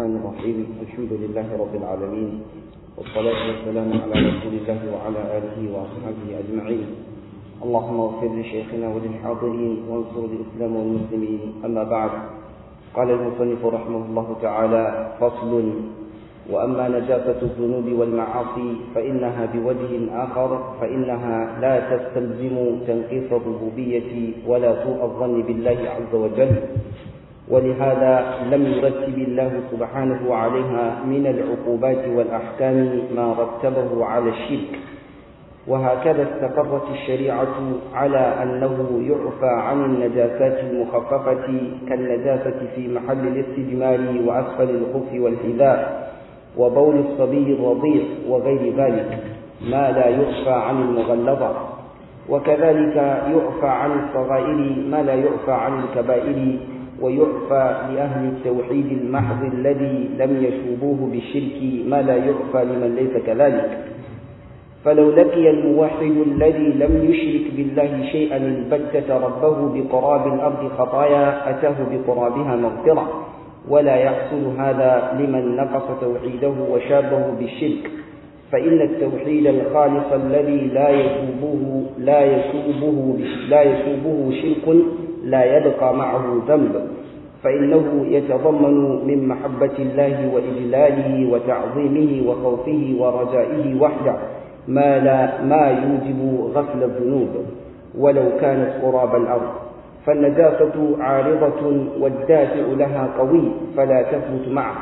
الرحمن الرحيم الحمد لله رب العالمين والصلاة والسلام على رسول الله وعلى آله وأصحابه أجمعين اللهم اغفر لشيخنا وللحاضرين وانصر الإسلام والمسلمين أما بعد قال المصنف رحمه الله تعالى فصل وأما نجاسة الذنوب والمعاصي فإنها بوجه آخر فإنها لا تستلزم تنقيص الربوبية ولا سوء الظن بالله عز وجل ولهذا لم يرتب الله سبحانه عليها من العقوبات والأحكام ما رتبه على الشرك وهكذا استقرت الشريعة على أنه يعفى عن النجاسات المخففة كالنجاسة في محل الاستجمار وأسفل الخف والحذاء وبول الصبي الرضيع وغير ذلك ما لا يعفى عن المغلظة وكذلك يعفى عن الصغائر ما لا يعفى عن الكبائر ويعفى لأهل التوحيد المحض الذي لم يشوبوه بالشرك ما لا يعفى لمن ليس كذلك فلو لقي الموحد الذي لم يشرك بالله شيئا البتة ربه بقراب الأرض خطايا أتاه بقرابها مغفرة ولا يحصل هذا لمن نقص توحيده وشابه بالشرك فإن التوحيد الخالص الذي لا يشوبه لا يشوبه لا يشوبه شرك لا يبقى معه ذنب فإنه يتضمن من محبة الله وإجلاله وتعظيمه وخوفه ورجائه وحده ما لا ما يوجب غسل الذنوب ولو كانت قراب الأرض فالنجاسة عارضة والدافع لها قوي فلا تثبت معه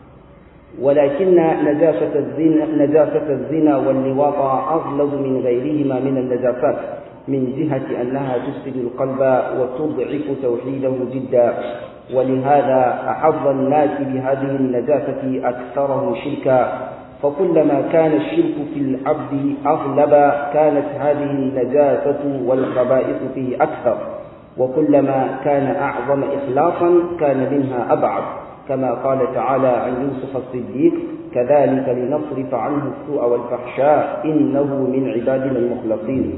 ولكن نجاسة الزنا, نجاسة الزنا واللواط أغلظ من غيرهما من النجاسات من جهة أنها تفسد القلب وتضعف توحيده جدا ولهذا أحظ الناس بهذه النجاسة أكثرهم شركا فكلما كان الشرك في العبد أغلب كانت هذه النجاسة والخبائث فيه أكثر وكلما كان أعظم إخلاصا كان منها أبعد كما قال تعالى عن يوسف الصديق كذلك لنصرف عنه السوء والفحشاء إنه من عبادنا المخلصين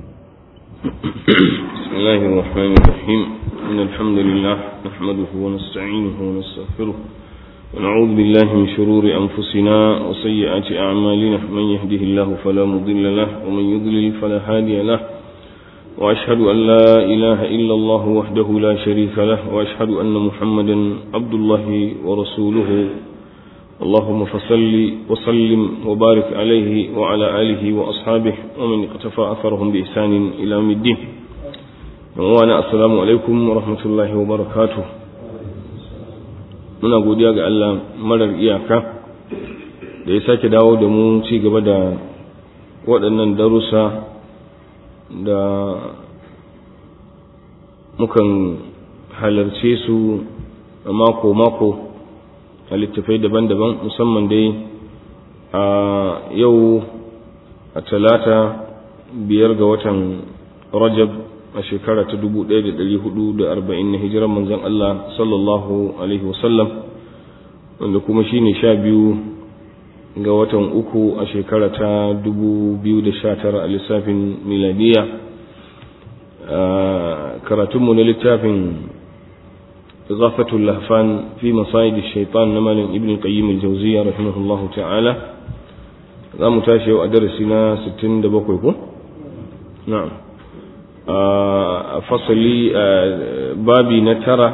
بسم الله الرحمن الرحيم إن الحمد لله نحمده ونستعينه ونستغفره ونعوذ بالله من شرور أنفسنا وسيئات أعمالنا من يهده الله فلا مضل له ومن يضلل فلا هادي له وأشهد أن لا إله إلا الله وحده لا شريك له وأشهد أن محمدا عبد الله ورسوله اللهم فصل وسلم وبارك عليه وعلى آله وأصحابه ومن اقتفى أثرهم بإحسان إلى يوم الدين وأنا السلام عليكم ورحمة الله وبركاته muna godiya ga Allah marar iyaka da ya sake dawo da mu ci gaba da waɗannan darussa da mukan halarce su a mako-mako a littafai daban-daban musamman dai a yau a talata biyar ga watan rajab a shekara ta 1440 na hijirar manzon Allah sallallahu alaihi wasallam wanda kuma shine sha biyu ga watan uku a shekara ta 2019 a lissafin miladiya karatunmu na littafin zafatul lahfan fi masayid shaitan na malin ibn qayyim al-jawziyya rahimahullahu ta'ala za mu tashi yau a darasi na 67 ko na'am a fasali babi na tara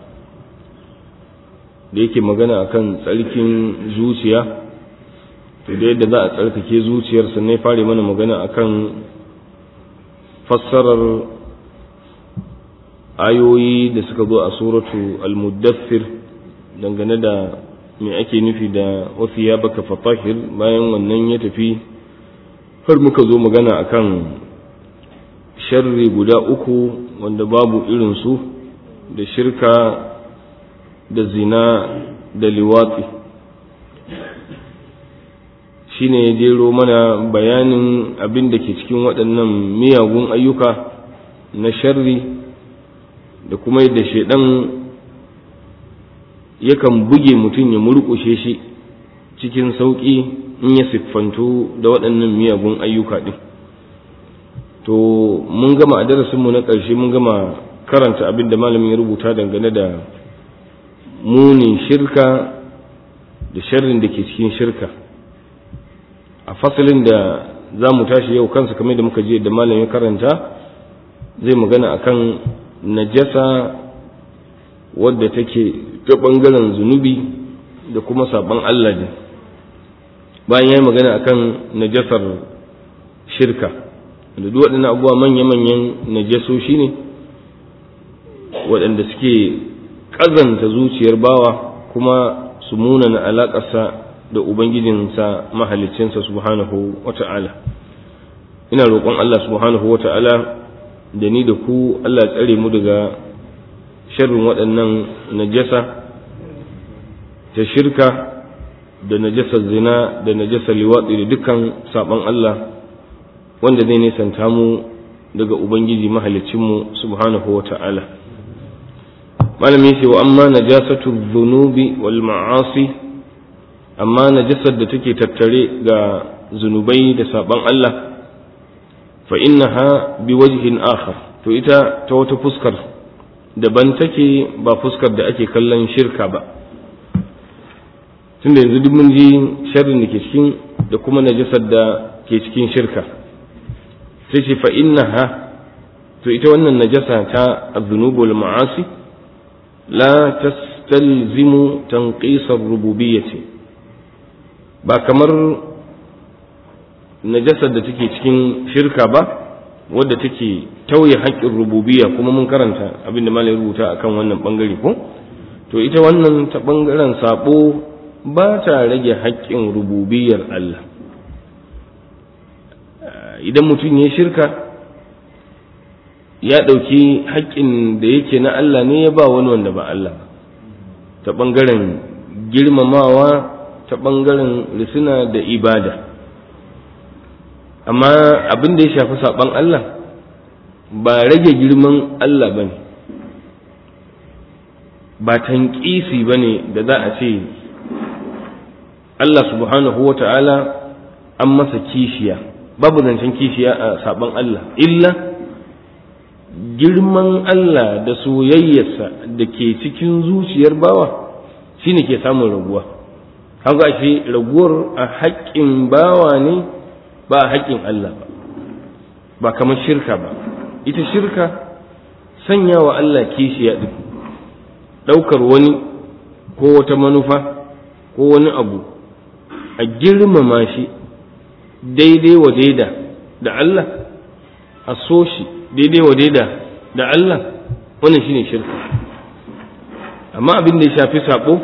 da yake magana akan tsarkin zuciya to da yadda za a tsarkake zuciyar sannan fare mana magana akan fassarar ayoyi da suka zo a suratu al-muddathir dangane da me ake nufi da wasu ya baka fatahir bayan wannan ya tafi har muka zo magana akan sharri guda uku wanda babu irinsu da shirka da zina da liwatsi shi ne ya jero mana bayanin abin da ke cikin waɗannan miyagun ayyuka na sharri da kuma yadda shaidan yakan buge mutum ya murƙushe shi cikin sauƙi in ya siffantu da waɗannan miyagun ayyuka ɗin to mun gama a darasinmu na ƙarshe mun gama karanta abin da malamin ya rubuta dangane da munin shirka da sharrin da ke cikin shirka a fasalin da za mu tashi yau kansa kamar da muka je da malamin karanta zai magana akan najasa wadda take ta ɓangaren zunubi da kuma saɓon Allah ne bayan ya yi magana akan najasar shirka da duk waɗannan abubuwa manya-manyan najasoshi ne waɗanda suke ƙazanta zuciyar bawa kuma su munana alaƙarsa da ubangijinsa mahalicinsa subhanahu wata'ala ina roƙon Allah subhanahu wata'ala da ni da ku Allah tsare mu daga sharrin waɗannan najasa ta shirka da najasar zina da najasar liwatsi da dukkan saɓon Allah wanda zai nisanta mu daga ubangiji mahalicinmu subhanahu wata'ala malami ce wa amma najasatu dhunubi wal ma'asi amma najasar da take tattare ga zunubai da saban Allah fa innaha bi wajhin akhar to ita ta wata fuskar daban take ba fuskar da ake kallon shirka ba tunda yanzu duk mun ji sharrin da ke cikin da kuma najasar da ke cikin shirka sai ce fa innaha to ita wannan najasa ta az-zunubul ma'asi la tastalzimu tanqis ar-rububiyyah ba kamar najasar da take cikin shirka ba wadda take tauye haƙƙin rububiyya kuma mun karanta abinda malai rubuta akan wannan bangare ko to ita wannan ta bangaren sabo ba ta rage haƙƙin rububiyyar Allah idan mutum ya shirka ya ɗauki haƙƙin da yake na Allah ne ya ba wani wanda ba Allah ba ta ɓangaren girmamawa ta ɓangaren risina da ibada amma abin da ya shafi saɓon Allah ba rage girman Allah ba ne ba tanƙisi ba ne da za a ce Allah subhanahu wa ta'ala an masa kishiya babu zancen kishiya a saɓon Allah illa girman Allah da soyayyarsa da ke cikin zuciyar bawa shine ke samun raguwa haka shi raguwar a haƙƙin bawa ne ba a haƙƙin Allah ba ba kamar shirka ba ita shirka sanya wa Allah kishiya ɗin ɗaukar wani ko wata manufa ko wani abu a girmama shi daidai wa daida da Allah a so shi daidai wa daida da Allah wannan shine shirka amma abin da ya shafi sabo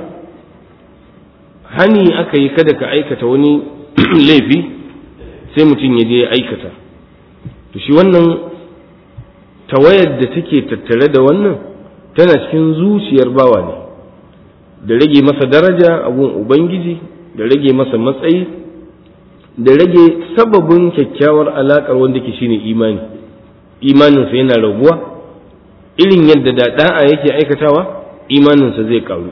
hani aka yi kada ka aikata wani laifi sai mutum ya je ya aikata to shi wannan tawayar da take tattare da wannan tana cikin zuciyar bawa ne da rage masa daraja a gun ubangiji da rage masa matsayi da rage sababin kyakkyawar alaƙar wanda ke shine imani imaninsa yana raguwa irin yadda da da'a yake aikatawa imaninsa zai karu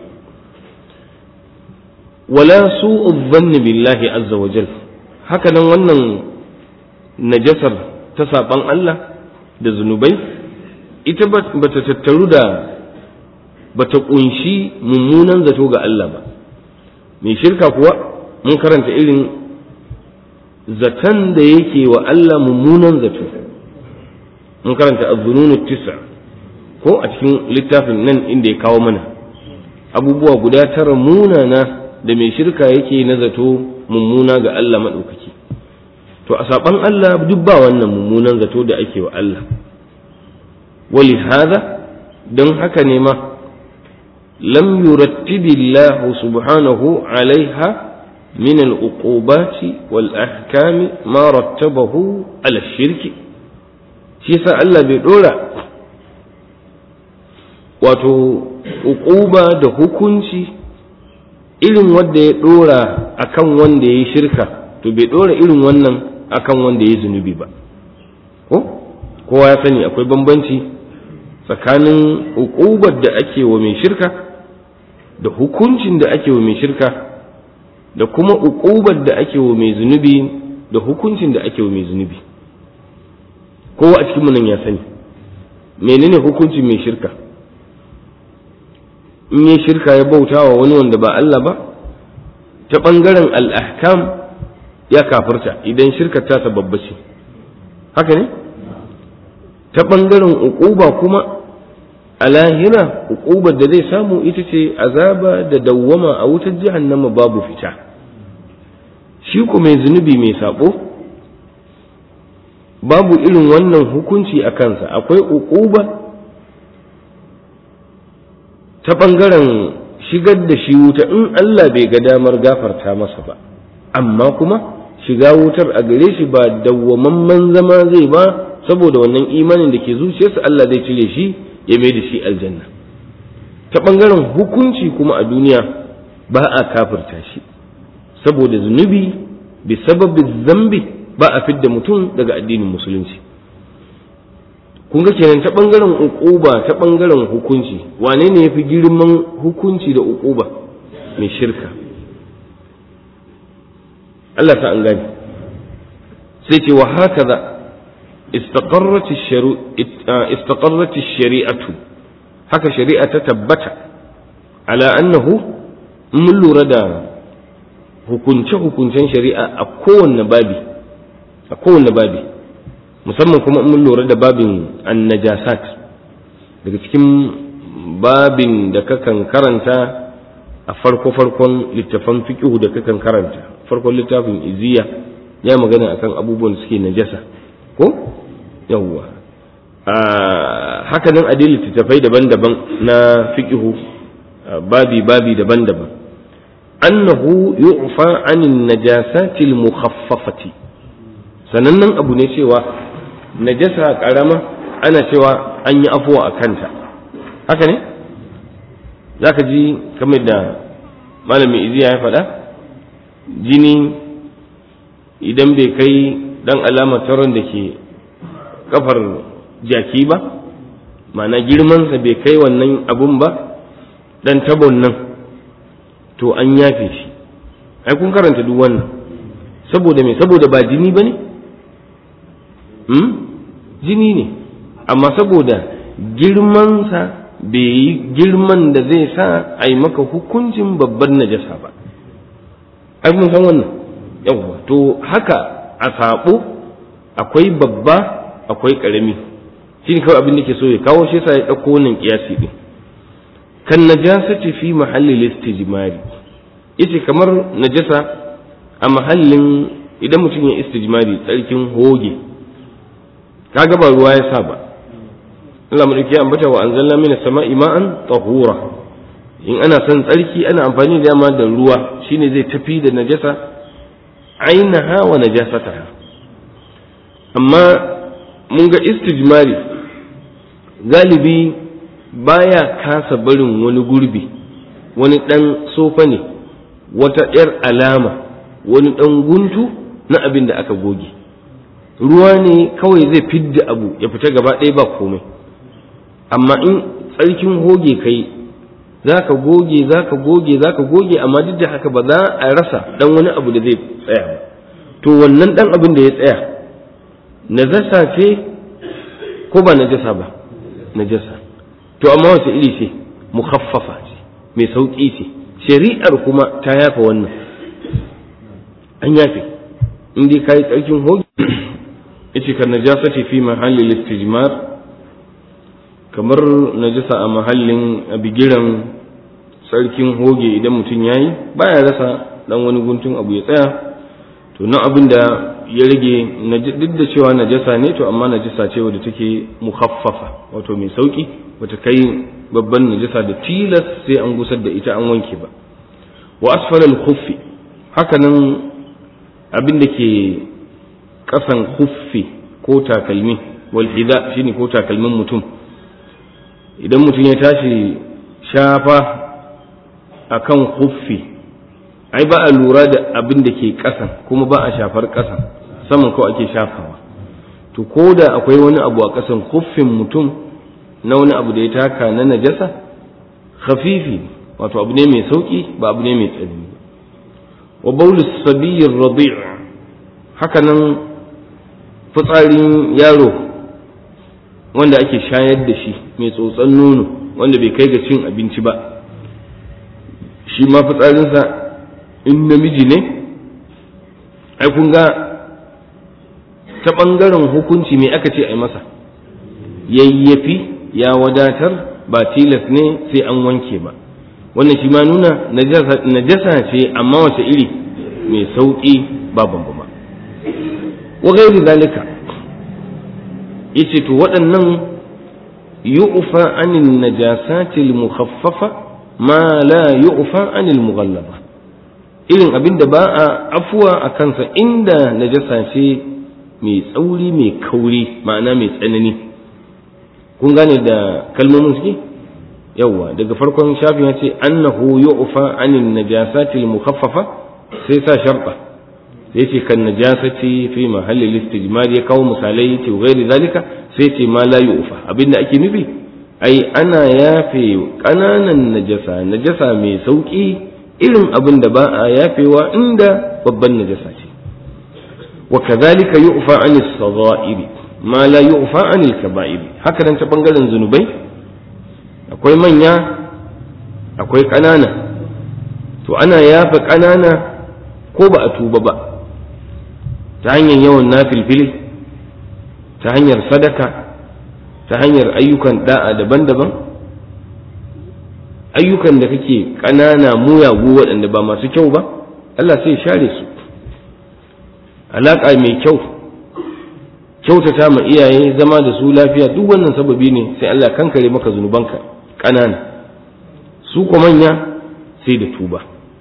wala su'u dhanni billahi azza wa jal haka nan wannan najasar ta saban Allah da zunubai ita ba ta tattaru da ba ta kunshi mummunan zato ga Allah ba mai shirka kuwa mun karanta irin zaton da yake wa Allah mummunan zato mun karanta az-zununu tis'a ko a cikin littafin nan inda ya kawo mana abubuwa guda tara munana da mai shirka yake na zato mummuna ga Allah maɗaukaki to a saɓan Allah duk ba wannan mummunan zato da ake wa Allah wali hada don haka ne ma lam yurattibillahu subhanahu alaiha min al-uqubati wal ahkami ma rattabahu ala shirki shi yasa Allah bai dora wato uquba da hukunci irin wanda ya dora akan wanda ya shirka to bai dora irin wannan akan wanda ya zunubi ba ko kowa ya sani akwai bambanci tsakanin uqubar da ake wa mai shirka da hukuncin da ake wa mai shirka da kuma uqubar da ake wa mai zunubi da hukuncin da ake wa mai zunubi kowa a cikin nan ya sani menene hukuncin mai shirka in yi shirka ya bauta wa wani wanda ba Allah ba ta ɓangaren al'ahkam ya kafirta idan shirka tasa babba ce haka ne ta ɓangaren uquba kuma a lahira uqubar da zai samu ita ce azaba da dawwama a wutar jahannama babu fita shi ku mai zunubi mai sabo babu irin wannan hukunci a kansa akwai uquba ta ɓangaren shigar da shi wuta in Allah bai ga damar gafarta masa ba amma kuma shiga wutar a gare shi ba dawwamamman zama zai ba saboda wannan imanin da ke zuciyarsa Allah zai cire shi ya mai da shi aljanna ta ɓangaren hukunci kuma a duniya ba a kafirta shi saboda zunubi bi sababin zambi ba a fidda mutum daga addinin musulunci kun ga kenan ta ɓangaren uquba ta ɓangaren hukunci wane ne ya fi girman hukunci da uquba mai shirka Allah ta an gani sai ce wa haka za استقرت الشريعة haka shari'a ta tabbata ala annahu mun lura da hukunce-hukuncen shari'a a kowanne babi a kowanne babi musamman kuma mun lura da babin annajasat daga cikin babin da kakan karanta a farko-farkon littafan fiƙihu da kakan karanta farkon littafin iziya ya magana akan abubuwan da suke najasa ko yawwa haka nan adil littattafai daban-daban na fiƙihu babi-babi daban-daban annahu yu'fa anin najasatil mukhaffafati sanannen abu ne cewa najasa karama ana cewa an yi afuwa a kanta haka ne za ka ji kamar da malamin iziya ya faɗa jini idan bai kai ɗan alamar taron da ke kafar jaki ba ma'ana girmansa bai kai wannan abun ba ɗan tabon nan to an yafe shi ai kun karanta duk wannan saboda me saboda ba jini ba ne jini ne amma saboda girmansa bai yi girman da zai sa a yi maka hukuncin babban najasa ba ai mun san wannan yawwa to haka a saɓo akwai babba akwai ƙarami shi ne kawai abin da ke so ya kawo shi sa ya ɗauko wannan ƙiyasi ɗin kan najasati fi mahallin istijmari yace kamar najasa a mahallin idan mutum ya istijmari tsarkin hoge kaga ba ruwa ya sa ba Allah madauki ya ambata wa anzalna minas sama'i ma'an tahura in ana son tsarki ana amfani da dama da ruwa shine zai tafi da najasa ainaha wa najasataha amma mun ga istijmari galibi baya kasa barin wani gurbi wani ɗan sofa ne wata ‘yar alama wani ɗan guntu na abin da aka goge ruwa ne kawai zai fidda abu ya fita gaba ɗaya ba komai amma in tsarkin hoge kai za ka goge za ka goge za ka goge amma duk da haka ba za a rasa ɗan wani abu da zai tsaya ba to wannan ɗan abin da ya tsaya najasa ce ko ba najasa ba najasa to amma wace iri ce mukhaffafa ce mai sauƙi ce shari'ar kuma ta yafa wannan an yafe in dai kai tsarkin hoge yace kan najasati fi mahalli istijmar kamar najasa a mahallin bigiran tsarkin hoge idan mutum yayi baya rasa dan wani guntun abu ya tsaya to nan abin da ya rage duk da cewa najasa ne to amma najasa ce wadda take mukhaffafa wato mai sauki bata kai babban najasa da tilas sai an gusar da ita an wanke ba wa asfalal khuffi haka nan abin da ke kasan khuffi ko takalmi wal hida shine ko takalmin mutum idan mutum ya tashi shafa akan khuffi ai ba a lura da abin da ke kasan kuma ba a shafar kasan saman kawai ake shafawa to ko da akwai wani abu a kasan khuffin mutum na wani abu da ya taka na najasa khafifi wato abu ne mai sauki ba abu ne mai tsanani wa baulu sabiyyir radi' haka nan fitsarin yaro wanda ake shayar da shi mai tsotson nono wanda bai kai ga cin abinci ba shi ma fitsarinsa in namiji ne ai kun ga ta ɓangaren hukunci me aka ce a yi masa yayyafi ya wadatar ba tilas ne sai an wanke ba wannan shi ma nuna najasa ce amma wace iri mai sauƙi ba bambama wa gairi zalika yace to waɗannan yu'fa anil najasati al mukhaffafa ma la yu'fa anil mughallaba irin abin da ba a afuwa a kansa inda najasa ce mai tsauri mai kauri ma'ana mai tsanani kun gane da kalmomin suke yawwa daga farkon shafin ya ce annahu yu'fa anil najasati al mukhaffafa sai sa sharba sai ce kan najasati fi mahallil istijmar ya kawo misalai ce gairi zalika sai ce ma la yu'fa abinda ake nufi ai ana yafe kananan najasa najasa mai sauki irin abin da ba a yafewa inda babban najasa ce wa kadhalika yu'fa anis sagha'iri ma la yu'fa anil kaba'iri haka nan ta bangaren zunubai akwai manya akwai ƙanana to ana yafa ƙanana ko ba a tuba ba ta hanyar yawan nafilfili ta hanyar sadaka ta hanyar ayyukan da'a daban-daban ayyukan da kake ƙanana muyagu waɗanda ba masu kyau ba Allah sai share su alaƙa mai kyau kyautata ma iyaye zama da su lafiya duk wannan sababi ne sai Allah kankare maka zunubanka ƙanana su ko manya sai da tuba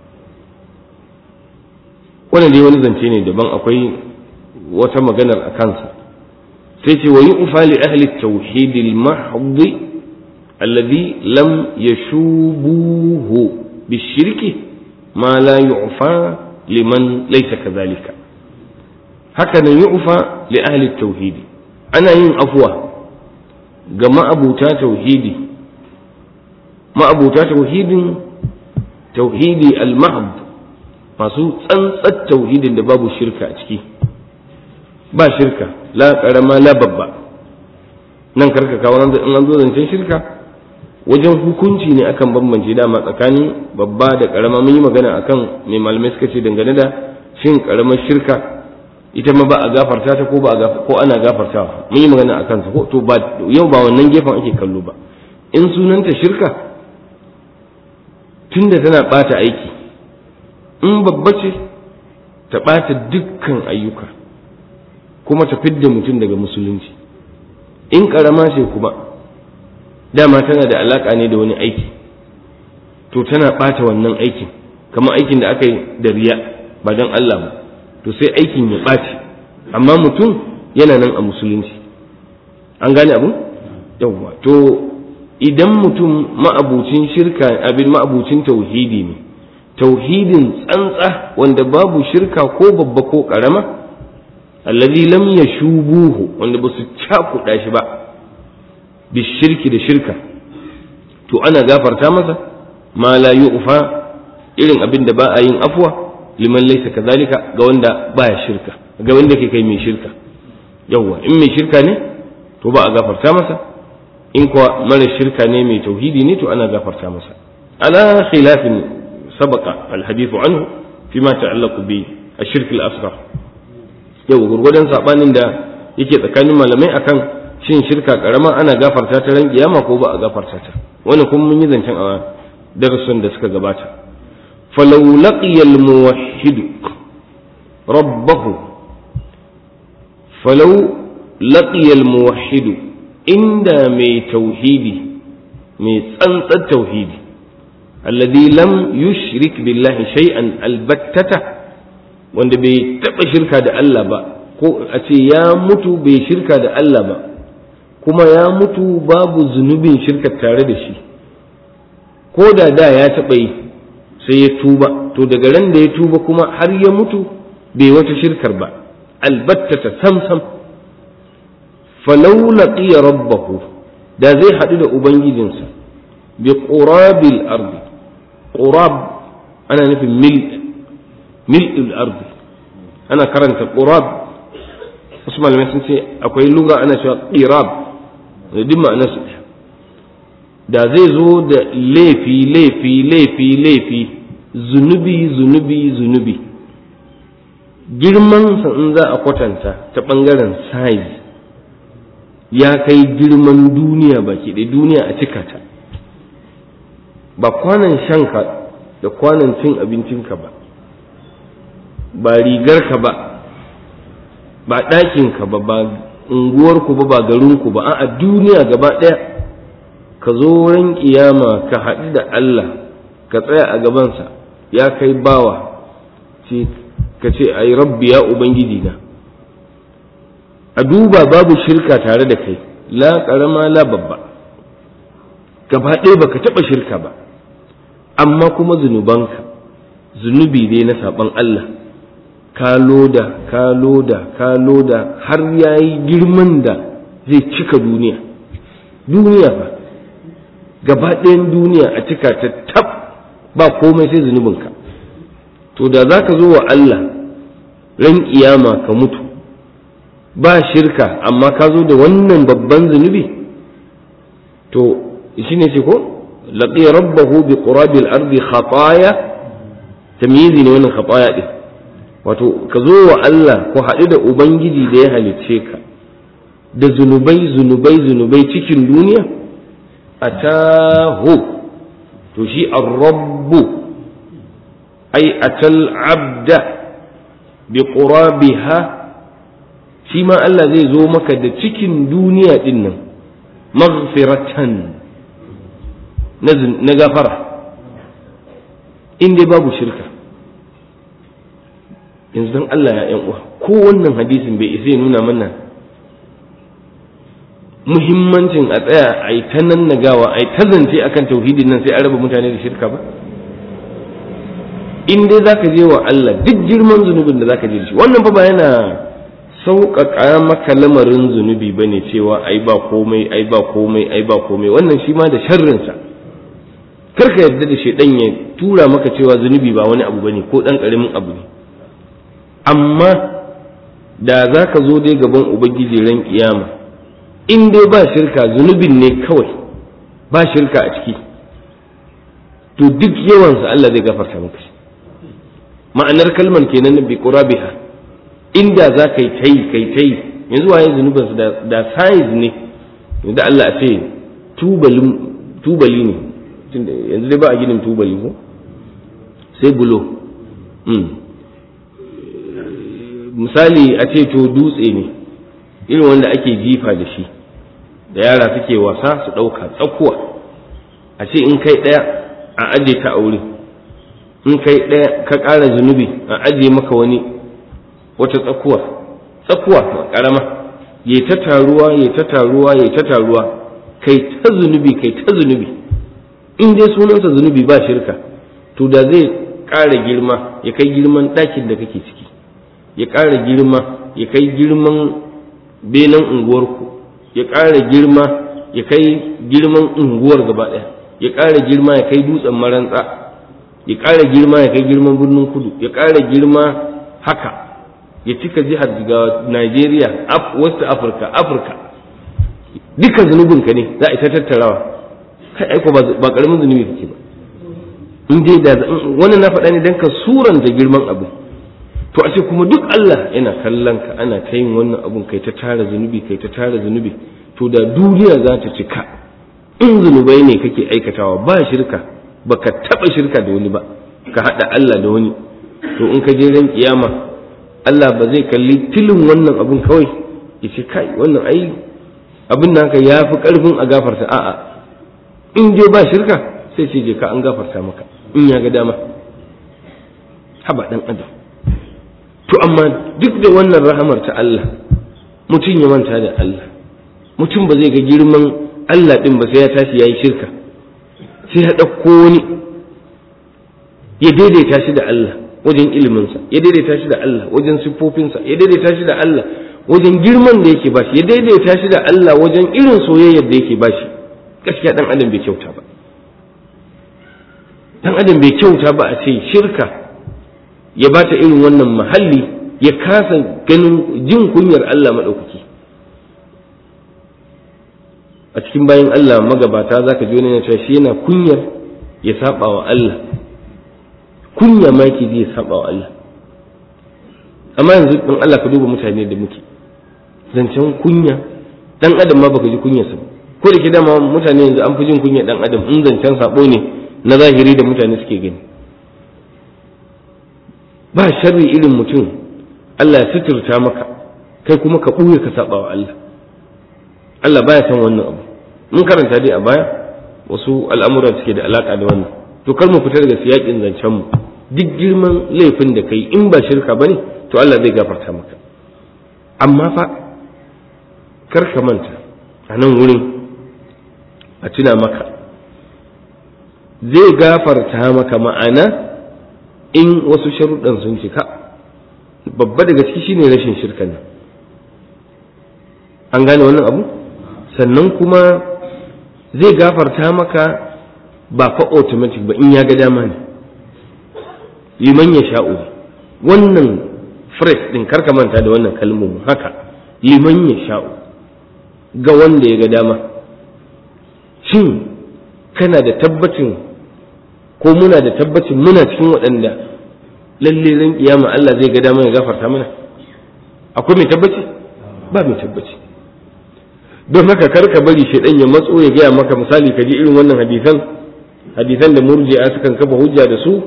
wannan dai wani zance ne daban akwai wata maganar a kansa sai ce wa yu'fa li ahli tauhid al-mahd alladhi lam yashubuhu bishirki ma la yu'fa liman laysa kadhalika haka nan yu'fa li ahli tauhidi ana yin afwa ga ma'abuta tauhidi ma'abuta tauhidin tauhidi al-mahd masu tsantsar tauhidin da babu shirka a ciki ba shirka la karama la babba nan karka kawo in an zo zancen shirka wajen hukunci ne akan bambance dama tsakanin babba da karama mun yi magana akan mai malamai suka ce dangane da shin karamar shirka ita ma ba a gafarta ta ko ba a ko ana gafartawa mun yi magana akan ta ko to ba yau ba wannan gefen ake kallo ba in sunanta shirka tunda tana bata aiki in babba ce ta bata dukkan ayyuka kuma ta fidda mutum daga musulunci in karama ce kuma dama tana da alaka ne da wani aiki to tana bata wannan aikin kamar aikin da aka yi da riya ba don Allah ba to sai aikin ya ɓaci amma mutum yana nan a musulunci an gane abu yawwa to idan mutum ma'abucin shirka abin ma'abucin tauhidi ne tauhidin tsantsa wanda babu shirka ko babba ko karama allazi lam yashubuhu wanda ba su cakuɗa shi ba bishirki da shirka to ana gafarta masa ma la yu'fa irin abin da ba a yin afwa liman laysa kadhalika ga wanda baya shirka ga wanda ke kai mai shirka yawwa in mai shirka ne to ba a gafarta masa in kuwa mara shirka ne mai tauhidi ne to ana gafarta masa ala khilafin sabaqa alhadith anhu fima ta'allaqu bi ashirk al-asghar yau gurgudan sabanin da yake tsakanin malamai akan shin shirka karama ana gafarta ta ran kiyama ko ba a gafarta ta wannan kuma mun yi zancen a darasin da suka gabata falau laqiya al-muwahhid rabbahu falau laqiya al-muwahhid inda mai tauhidi mai tsantsar tauhidi alladhi lam yushrik billahi shay'an albattata wanda bai taba shirka da Allah ba ko a ce ya mutu bai shirka da Allah ba kuma ya mutu babu zunubin shirka tare da shi ko da da ya taɓa yi sai ya tuba to daga ran da ya tuba kuma har ya mutu bai wata shirkar ba albattata sam sam falau laqiya rabbahu da zai haɗu da ubangijinsa bi qurabil ardi qurab ana nufin mil mil'il ardi ana karanta qurab wasu malamai sun ce akwai lura ana cewa qirab da duk ma'anar su da zai zo da laifi laifi laifi laifi zunubi zunubi zunubi girman in za a kwatanta ta ɓangaren size ya kai girman duniya baki ɗaya duniya a cika ta ba kwanan shanka da kwanan cin abincinka ba ba rigarka ba ba ɗakinka ba ba unguwarku ba ba garinku ba a duniya gaba ɗaya ka zo wurin kiyama ka haɗu da Allah ka tsaya a gabansa ya kai bawa ce ka ce ai rabbi ya ubangiji na a duba babu shirka tare da kai la ƙarama la babba gaba ɗaya baka taɓa shirka ba amma kuma zunubanka zunubi ne na saɓon Allah ka loda ka loda ka loda har ya yi girman da zai cika duniya duniya ba gaba ɗayan duniya a cika ta tab ba komai sai zunubinka to da za ka zo wa Allah ran iyama ka mutu ba shirka amma ka zo da wannan babban zunubi to shi ne ce ko laƙi rabbahu bi qurabil ardi khataya tamyizi ne wannan khataya din wato ka zo wa Allah ko haɗu da ubangiji da ya halicce ka da zunubai zunubai zunubai cikin duniya atahu to shi ar-rabbu ai atal abda bi qurabiha shi ma Allah zai zo maka da cikin duniya din nan maghfiratan na gafara in dai babu shirka yanzu don Allah ya ‘yan uwa ko wannan hadisin bai isa ya nuna mana muhimmancin a tsaya a yi ta nan nagawa a yi ta zance akan tauhidin nan sai an raba mutane da shirka ba in dai zaka je wa Allah duk girman zunubin da zaka je da shi wannan fa ba yana sauƙaƙa maka lamarin zunubi ba ne cewa ai ba komai ai ba komai ai ba komai wannan shi ma da sharrinsa kar ka yarda da shaidan ya tura maka cewa zunubi ba wani abu bane ko ɗan ƙaramin abu ne amma da za ka zo dai gaban ubangiji ran kiyama in dai ba shirka zunubin ne kawai ba shirka a ciki to duk yawansa Allah zai gafarta maka shi ma'anar kalmar kenan bi qurabiha inda za ka yi tai kai tai yanzu waye zunubinsa da da size ne da Allah a ce tubalin tubali ne yanzu dai ba a ginin tubali ko sai bulo misali a ce to dutse ne irin wanda ake jifa da shi da yara suke wasa su ɗauka tsakuwa a ce in kai ɗaya a aje ta aure in kai ɗaya ka ƙara zunubi a aje maka wani wata tsakuwa tsakuwa ƙarama ya ta taruwa ya ta taruwa ya ta taruwa kai ta zunubi kai ta zunubi in dai sunansa zunubi ba shirka to da zai ƙara girma ya kai girman ɗakin da kake ciki ya ƙara girma ya kai girman benen unguwarku ya ƙara girma ya kai girman unguwar gaba ɗaya ya ƙara girma ya kai dutsen marantsa ya ƙara girma ya kai girman birnin kudu ya ƙara girma haka ya cika jihar ga Najeriya West Africa Afirka duka zunubinka ne za a ita tattarawa kai aiko ba ƙaramin zunubi kake ba in dai da wannan na faɗa ne don ka suranta girman abu to a ce kuma duk Allah yana kallon ka ana ta yin wannan abun kai ta tara zunubi kai ta tara zunubi to da duniya za ta cika in zunubai ne kake aikatawa ba shirka baka taba shirka da wani ba ka hada Allah da wani to in ka je ran kiyama Allah ba zai kalli tilin wannan abun kawai ya ce kai wannan ai abin da haka ya fi karfin a gafarta a'a in je ba shirka sai ce je ka an gafarta maka in ya ga dama haba dan adam to amma duk da wannan rahamar ta Allah mutum ya manta da Allah mutum ba zai ga girman Allah ɗin ba sai ya tashi ya yi shirka sai ya ɗauko wani ya daidaita shi da Allah wajen iliminsa ya daidaita shi da Allah wajen siffofinsa ya daidaita shi da Allah wajen girman da yake bashi ya daidaita shi da Allah wajen irin soyayyar da yake bashi gaskiya dan adam bai kyauta ba dan adam bai kyauta ba a ce shirka ya bata irin wannan mahalli ya kasa ganin jin kunyar Allah maɗaukaki a cikin bayan Allah magabata za ka ji wani cewa shi yana kunyar ya saba wa Allah kunya ma yake ji ya saba wa Allah amma yanzu dan Allah ka duba mutane da muke zancen kunya dan adam ma baka ji kunyarsa ba ko da ke dama mutane yanzu an fi jin kunya dan adam in zancen sabo ne na zahiri da mutane suke gani ba sharri irin mutum Allah ya suturta maka kai kuma ka ɓuye ka saba wa Allah Allah baya son wannan abu mun karanta dai a baya wasu al'amura suke da alaka da wannan to kar mu fita daga siyakin zancen mu duk girman laifin da kai in ba shirka bane to Allah zai gafarta maka amma fa kar ka manta a nan wurin a tuna maka zai gafarta maka ma'ana in wasu sharuɗan sun cika babba daga ciki shine rashin shirkan nan an gane wannan abu sannan kuma zai gafarta maka ba fa automatic ba in ya ga dama ne liman ya sha'u wannan phrase din karka manta da wannan kalmomin haka liman ya sha'u ga wanda ya ga dama shin kana da tabbacin ko muna da tabbacin muna cikin waɗanda lalle ran kiyama Allah zai ga dama ya gafarta mana akwai mai tabbaci ba mai tabbaci don haka kar ka bari shaidan ya matso ya gaya maka misali ka ji irin wannan hadisan hadisan da murji'a sukan kafa hujja da su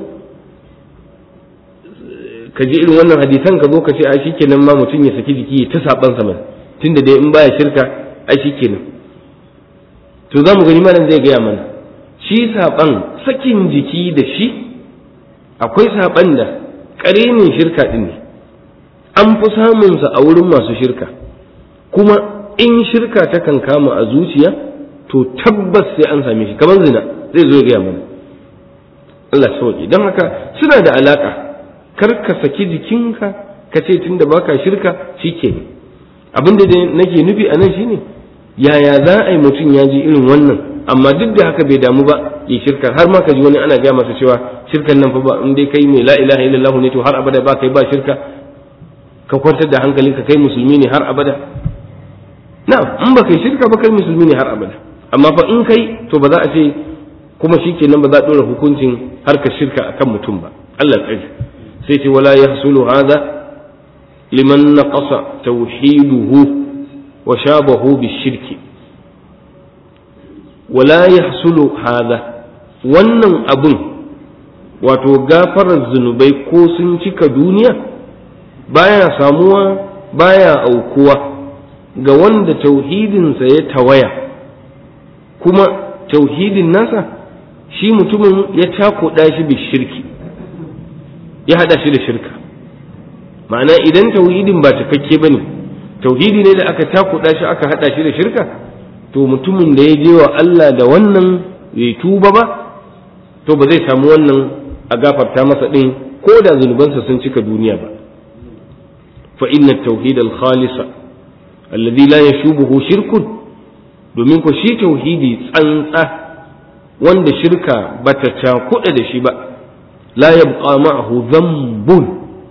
ka ji irin wannan hadisan ka zo ka ce ai shikenan ma mutum ya saki jiki ya ta saban sa tunda dai in baya shirka ai shikenan to za mu gani malam zai gaya mana shi saban sakin jiki da shi akwai saban da ƙarenin shirka din ne an fi samunsa a wurin masu shirka kuma in shirka ta kan kama a zuciya to tabbas sai an same shi kamar zina zai zo ya gaya mana Allah sauki don haka suna da alaka kar ka saki jikinka ka ce tunda baka shirka shikenan abin da nake nufi a nan shine yaya za a yi mutum ya ji irin wannan amma duk da haka bai damu ba ya shirka har ma ka ji wani ana gaya masa cewa shirkan nan fa ba in dai kai mai la ilaha illallah ne to har abada ba kai ba shirka ka kwantar da hankalinka kai musulmi ne har abada na'am in ba kai shirka ba kai musulmi ne har abada amma fa in kai to ba za a ce kuma shikenan ba za a dora hukuncin harkar shirka akan mutum ba Allah tsari sai ce wala yahsulu hadha liman naqasa tauhiduhu wa shabahu bishirki wala yahsulu hadha wannan abun wato gafarar zunubai ko sun cika duniya baya samuwa baya aukuwa ga wanda tauhidinsa ya tawaya kuma tauhidin nasa shi mutumin ya takoda shi bi shirki ya hada shi da shirka ma'ana idan tauhidin ba cikakke ba ne tauhidi ne da aka takoda shi aka hada shi da shirka to mutumin da ya je wa Allah da wannan bai tuba ba to ba zai samu wannan a gafarta masa din ko da zunubansa sun cika duniya ba fa inna tauhid al-khalisa alladhi la yashubuhu shirkun domin ko shi tauhidi tsantsa wanda shirka bata cakuɗa da shi ba la yabqa ma'ahu dhanbun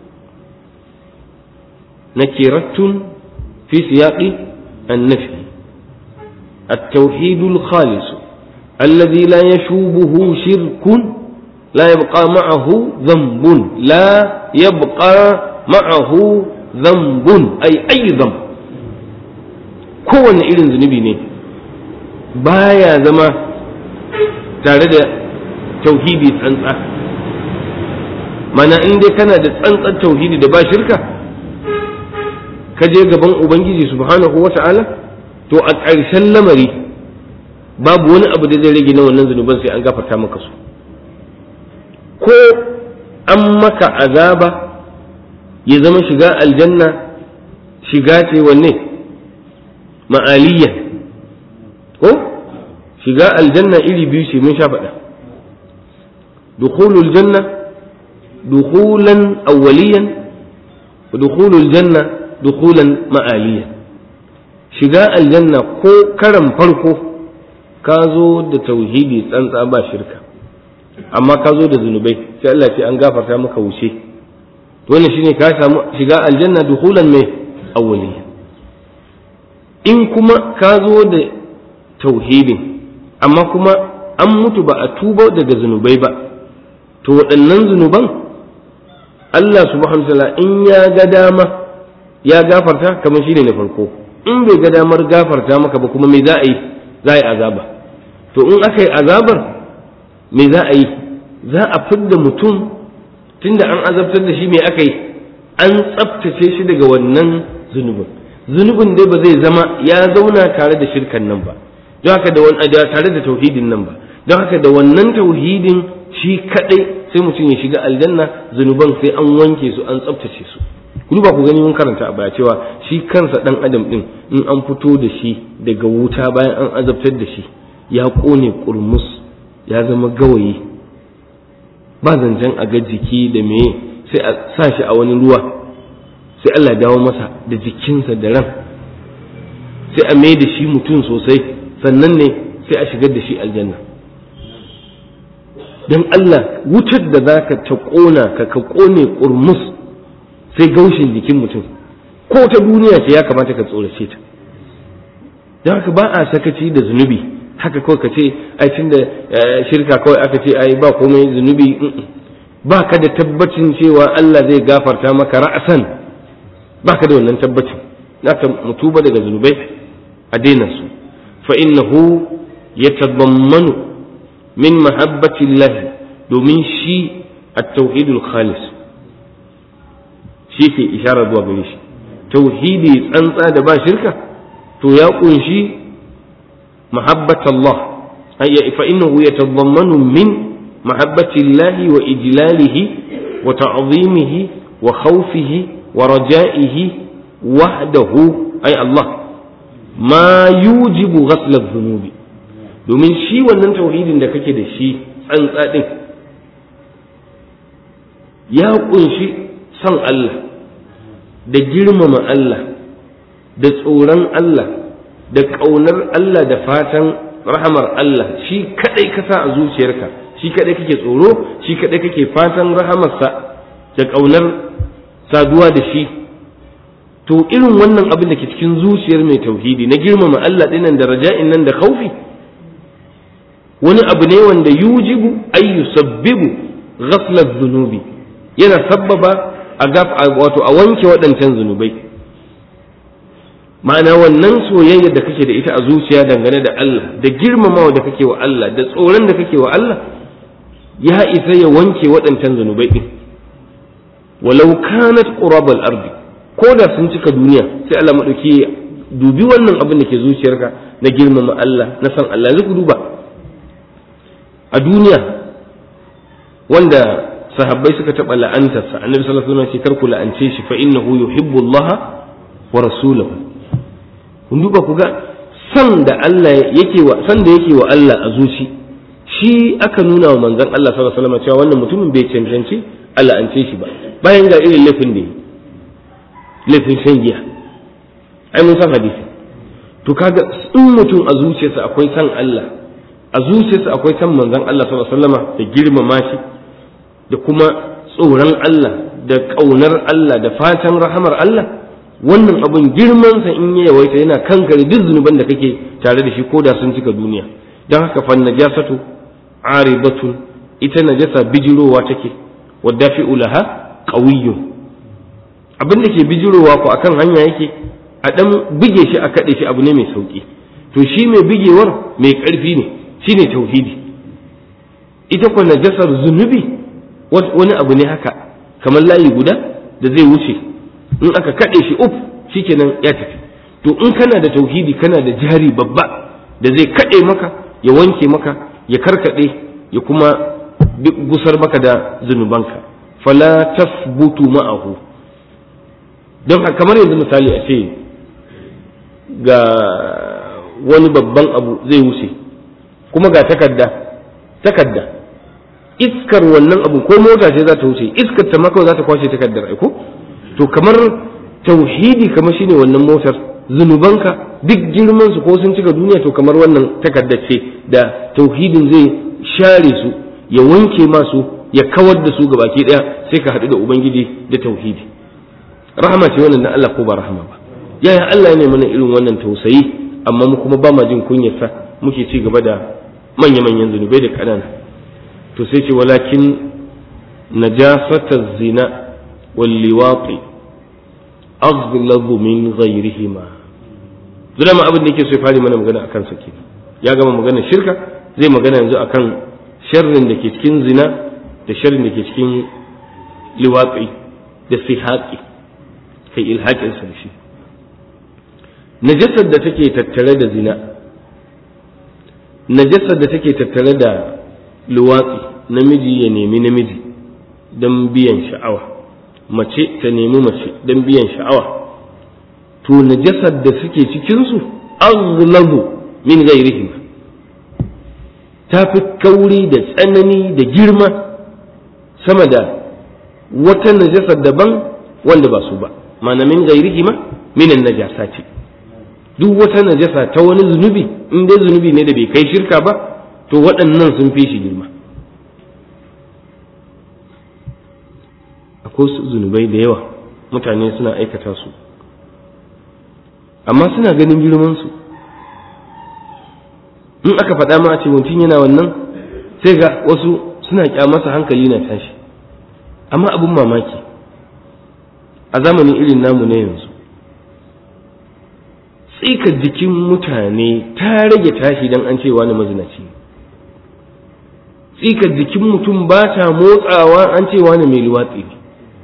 nakiratun fi siyaqi an-nafi التوحيد الخالص الذي لا يشوبه شرك لا يبقى معه ذنب لا يبقى معه ذنب أي أي ذنب kowane irin zunubi ne baya zama tare da tauhidi tsantsa mana in dai kana da tsantsan tauhidi da ba shirka ka je gaban ubangiji subhanahu wa ta'ala to a ƙarshen lamari babu wani abu da zai rage na wannan zunuban sai an gafarta maka su ko an maka azaba ya zama shiga aljanna shiga ce wanne ma'aliyya ko shiga aljanna iri biyu ce mun sha faɗa dukhulul janna dukhulan awwaliyan wa dukhulul janna dukhulan ma'aliyan shiga aljanna ko karan farko ka zo da tauhidi tsantsa ba shirka amma ka zo da zunubai sai Allah ce an gafarta maka wuce wannan shine ka samu shiga aljanna dukhulan mai awwaliyan in kuma ka zo da tauhidin amma kuma an mutu ba a tuba daga zunubai ba to waɗannan zunuban Allah subhanahu wa in ya ga dama ya gafarta kamar shine na farko in bai ga damar gafarta maka ba kuma me za a yi za a yi azaba to in aka yi azabar me za a yi za a fidda mutum tunda an azabtar da shi me aka yi an tsaftace shi daga wannan zunubin zunubin dai ba zai zama ya zauna tare da shirkan nan ba don haka da wani tare da tauhidin nan ba don haka da wannan tauhidin shi kadai sai mutum ya shiga aljanna zunuban sai an wanke su an tsaftace su ku ba ku gani mun karanta a baya cewa shi kansa dan adam din in an fito da shi daga wuta bayan an azabtar da shi ya kone kurmus ya zama gawayi ba zancen a ga jiki da meye sai a sa shi a wani ruwa sai Allah dawo masa da jikinsa da ran sai a mai da shi mutum sosai sannan ne sai a shigar da shi aljanna don Allah wutar da za ka ta ƙona ka ka ƙone ƙurmus sai gaushin jikin mutum ko ta duniya ce ya kamata ka tsorace ta don haka ba a sakaci da zunubi haka kawai ka ce ai tun da shirka kawai aka ce ai ba komai zunubi ba ka da tabbacin cewa Allah zai gafarta maka ra'asan ba ka da wannan tabbacin naka mutuba daga zunubai a daina su fa innahu yatadammanu min mahabbati Allah domin shi at-tauhidul khalis shi ke isharar zuwa gare shi tauhidi tsantsa da ba shirka to ya kunshi mahabbat Allah fa innahu yatadammanu min mahabbati Allah wa ijlalihi wa ta'zimihi wa khawfihi wa raja'ihi wahdahu ay Allah ma yujibu ghasl adh-dhunubi domin shi wannan tauhidin da kake da shi tsantsa din ya kunshi son Allah da girmama Allah da tsoron Allah da ƙaunar Allah da fatan rahamar Allah shi kadai ka sa a zuciyarka shi kadai kake tsoro shi kadai kake fatan rahamarsa da ƙaunar saduwa da shi to irin wannan abin da ke cikin zuciyar mai tauhidi na girmama Allah dinnan da raja'in nan da khaufi wani abu ne wanda yujibu ay yusabbibu ghafla dhunubi yana sabbaba a gaf wato a wanke waɗancan zunubai ma'ana wannan soyayya da kake da ita a zuciya dangane da Allah da girmamawa da kake wa Allah da tsoron da kake wa Allah ya isa ya wanke waɗancan zunubai din walau kanat qurabal ardi ko da sun cika duniya sai Allah madauki dubi wannan abin da ke zuciyarka na girmama Allah na san Allah zai duba a duniya wanda sahabbai suka taɓa la'antarsa annabi sallallahu alaihi wasallam ce kar ku la'ance shi fa innahu yuhibbu Allah wa rasulahu kun duba ku ga san da Allah yake wa san da yake wa Allah a zuci shi aka nuna wa manzon Allah sallallahu alaihi wasallam cewa wannan mutumin bai cancanci a la'ance shi ba bayan ga irin laifin da yi laifin shan giya ai mun san hadisi to kaga in mutum a zuciyarsa akwai san Allah a zuciyarsa akwai san manzon Allah sallallahu alaihi wasallam da girmama shi da kuma tsoron Allah da ƙaunar Allah da fatan rahamar Allah wannan abin girmansa in ya yawaita yana kankare duk zunuban da kake tare da shi ko da sun cika duniya don haka fan najasatu aribatun ita najasa bijirowa take wa dafi'u laha qawiyyun abin da ke bijirowa ko akan hanya yake a dan bige shi a kade shi abu ne mai sauki to shi mai bigewar mai karfi ne shine tauhidi ita ko najasar zunubi wani abu ne haka kamar layi guda da zai wuce in aka kaɗe shi uf shikenan ya tafi to in kana da tauhidi kana da jari babba da zai kaɗe maka ya wanke maka ya karkaɗe ya kuma gusar maka da zunubanka fala tasbutu ma'ahu don kamar yanzu misali a ce ga wani babban abu zai wuce kuma ga takarda takarda iskar wannan abu ko mota ce za ta wuce iskar ta maka za ta kwashe takardar aiko to kamar tauhidi kamar shine wannan motar zunubanka duk girman su ko sun cika duniya to kamar wannan takardar ce da tauhidin zai share su ya wanke masu ya kawar da su ga baki daya sai ka haɗu da ubangiji da tauhidi rahama ce wannan na Allah ko ba rahama ba yaya Allah ne mana irin wannan tausayi amma mu kuma ba ma jin kunyarsa muke ci gaba da manya-manyan zunubai da ƙanana to sai ce walakin najasata zina wal liwati aghlabu min ghayrihima zuna ma abin da yake so ya fara mana magana akan sa kenan ya gama magana shirka zai magana yanzu akan sharrin da ke cikin zina da sharrin da ke cikin liwatsi da sihaqi kai ilhaƙin sa shi najasar da take tattare da zina najasar da take tattare da luwatsi namiji ya nemi namiji don biyan sha'awa mace ta nemi mace don biyan sha'awa to najasar da suke cikinsu aghlabu min ghairihim ta fi kauri da tsanani da girma sama da wata najasar daban wanda ba su ba mana min ghairihima minan najasa ce duk wata najasa ta wani zunubi in dai zunubi ne da bai kai shirka ba to waɗannan sun fi shi girma akwai zunubai da yawa mutane suna aikata su amma suna ganin girmansu in aka faɗa ma a ce mutum yana wannan sai ga wasu suna masa hankali na tashi amma abin mamaki a zamanin irin namu na yanzu tsikar jikin mutane ta rage tashi don an ce wani mazinaci tsikar jikin mutum ba ta motsawa an ce wani mai luwatsi ne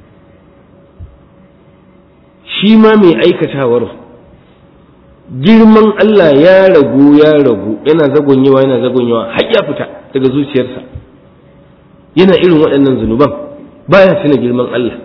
shi ma mai aikatawar girman Allah ya ragu ya ragu yana zagonyewa yana zagonyewa har ya fita daga zuciyarsa yana irin waɗannan zunuban baya tuna girman Allah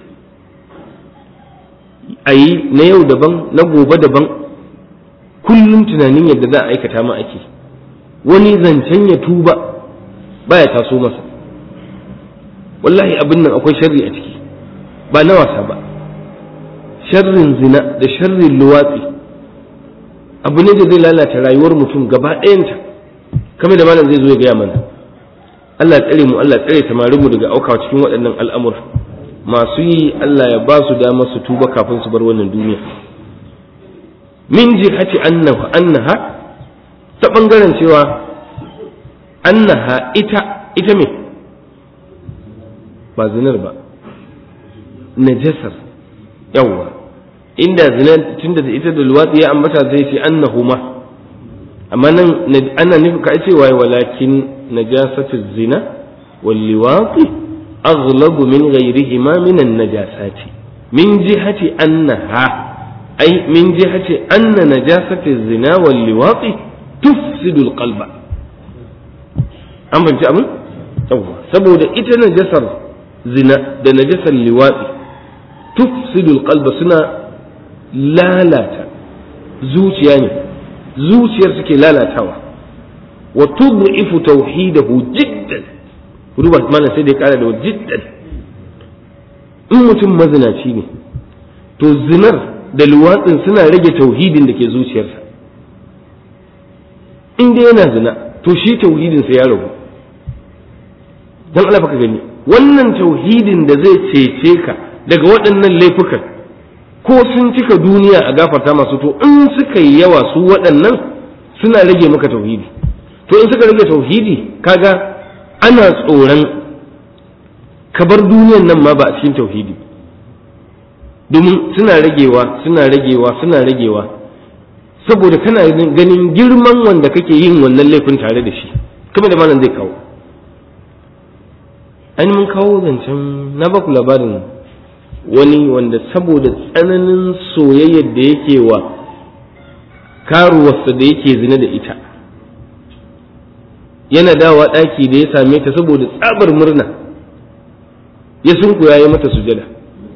a yi na yau daban na gobe daban kullum tunanin yadda za a aikata ma ake wani zancen ya tuba baya taso masa wallahi abin nan akwai sharri a ciki ba na wasa ba sharrin zina da sharrin luwatsi abu ne da zai lalata rayuwar mutum gaba ɗayanta kamar da malam zai zo ya gaya mana Allah tsare mu Allah tsare samarin mu daga aukawa cikin waɗannan al'amura masu yi Allah ya ba su dama su tuba kafin su bar wannan duniya min jihati annahu annaha ta bangaren cewa annaha ita ita me ba zinar ba najasar yawwa inda zina tunda da ita da luwatsi ya ambata zai ce annahuma amma nan ana nufi ka ce waye walakin najasatu zina wal liwati aghlabu min ghayrihima min an najasati min jihati annaha ay min jihati anna najasatu zina wal liwati tufsidu al qalba an fahimci abin yawwa saboda ita najasar zina da najasar liwatsi tufsidu al qalba suna lalata zuciya ne zuciyar suke lalatawa wa tud'ifu tauhidahu jiddan ruba mana sai da kara da jiddan in mutum mazinaci ne to zinar da luwatsin suna rage tauhidin da ke zuciyarsa in dai yana zina to shi tauhidinsa ya ragu don Allah ka gani wannan tauhidin da zai cece ka daga waɗannan laifukan ko sun cika duniya a gafarta masu to in suka yi yawa su waɗannan suna rage maka tauhidi to in suka rage tauhidi kaga ana tsoron ka bar duniyan nan ma ba a cikin tauhidi domin suna ragewa suna ragewa suna ragewa saboda kana ganin girman wanda kake yin wannan laifin tare da shi kuma da malam zai kawo an mun kawo zancen na baku labarin wani wanda saboda tsananin soyayyar da yake wa karuwarsa da yake zina da ita yana dawa ɗaki da ya same ta saboda tsabar murna ya sunkuya ya mata sujada